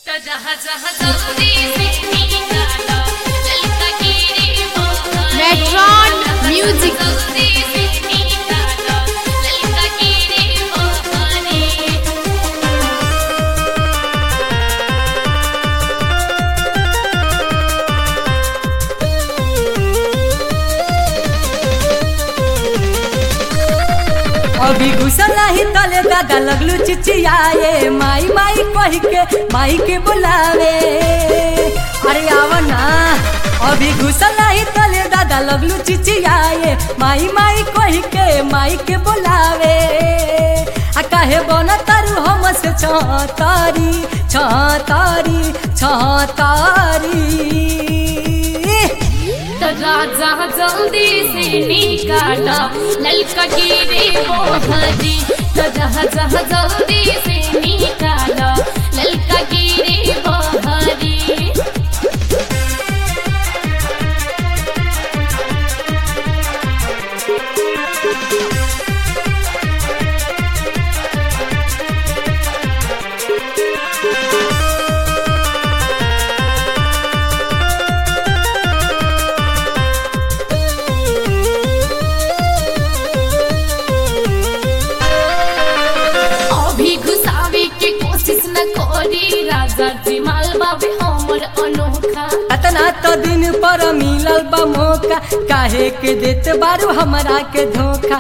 जहाँ जहाँ जल्दी से निकालो ललका गिरे मोहरे Metron Music. जल्दी से निकालो ललका गिरे मोहरे अभी घुसल ही तले दादा लगलू चिचियाए माई माई कह के माई के बुलावे अरे आव ना अभी घुसल ही तले दादा लगलू चिचियाए माई माई कह के माई के बुलावे आ काहे बन तारू हम से छतारी छतारी छतारी तो राजा जल्दी से निकालो ललका गिरे मोहरी तो जहाँ जहाँ जल्दी से निकालो ललका गिरे मोहरी अभी घुसावे के कोशिश न करी राजा जी माल बाबे हमर अनोखा अतना तो दिन पर मिलल बा मौका काहे के देते बारू हमरा के धोखा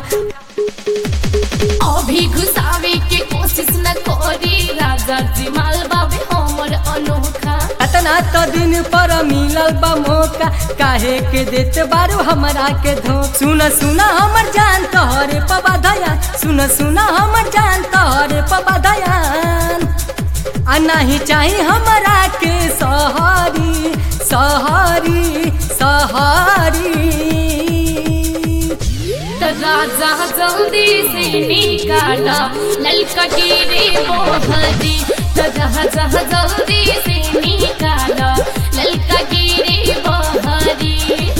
अभी घुसावे के कोशिश न करी राजा जी माल बाबे हमर अनोखा अतना तो दिन पर मिलल बा मौका काहे के देते बारू हमरा के धोखा सुन सुन हमर जान तोहरे पबा दया सुन सुन हमर जान तोहरे पबा दयान आ नहीं चाही हमरा के सहारी सहारी सहारी तो राजा जल्दी से निकाला ललका गिरे मोहरी तो जहाँ जहाँ जल्दी से निकाला ललका गिरे मोहरी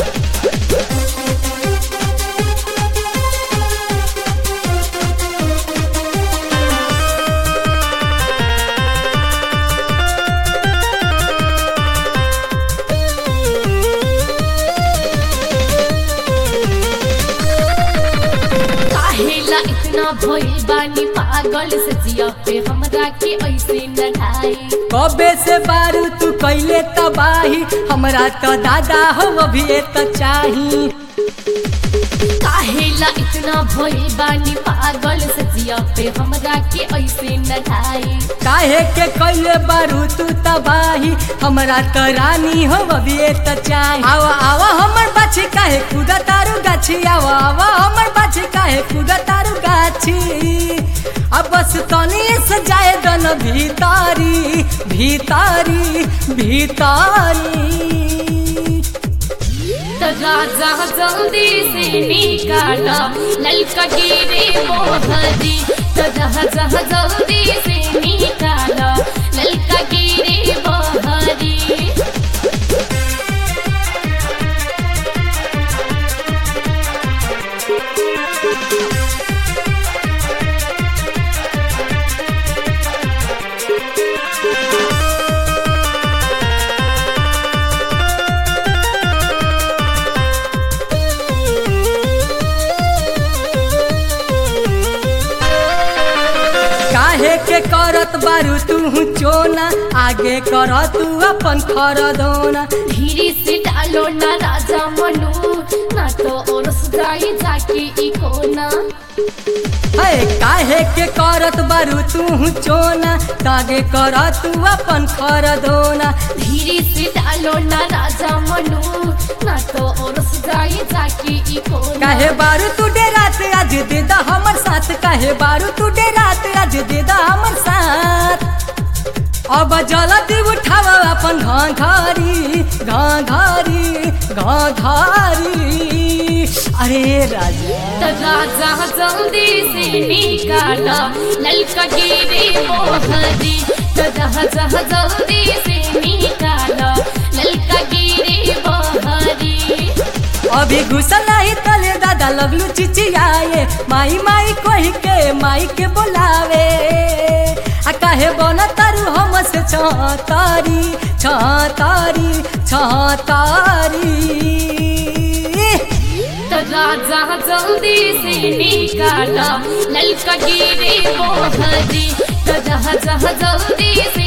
काहेला इतना भइल बानी पागल से जिया पे हमरा के ऐसे न ढाई कबे से बारू तू कैले तबाही हमरा तो दादा हो अभी तो चाही काहेला इतना भइल बानी पागल से जिया पे हमरा के ऐसे न ढाई काहे के कैले बारू तू तबाही हमरा तो रानी हो अभी तो चाही आवा आवा हमर बाछी काहे कूदा तारू गाछी आवा आवा हमर बाछी काहे कूदा तारू गाछी अब बस तनी से जाए दन भीतारी भीतारी भीतारी तो राजा जल्दी से निकाला ललका गिरे मोहरी तो जहाँ जहाँ जल्दी से निकाला ललका गिरे मोहरी काहे के करत बारू तू चोना आगे कर तू अपन खरदोना धीरे से डालो ना राजा मनु ना तो ओरस जाई जाके ई कोना है काहे के करत बारू तू चोना तागे कर तू अपन खरदोना धीरे से डालो ना राजा मनु ना तो ओरस जाई जाके ई कोना काहे बारू तू डेरात आज दे दा हमर साथ काहे बारू तू डेरात आज दे दा हमर साथ अब जल्दी उठाव अपन घाघरी घाघरी घाघरी अरे राजा तो राजा जल्दी से निकाला ललका गिरे मोहरी तो जहाँ जहाँ जल्दी से निकाला ललका गिरे मोहरी अभी घुसल ही तले दादा लगलू चिचियाए माई माई कह के माई के बोलावे आ काहे बन तारू हम से छतारी छतारी छतारी तो राजा जल्दी से निकाला ललका गिरे मोहरी तो राजा जल्दी से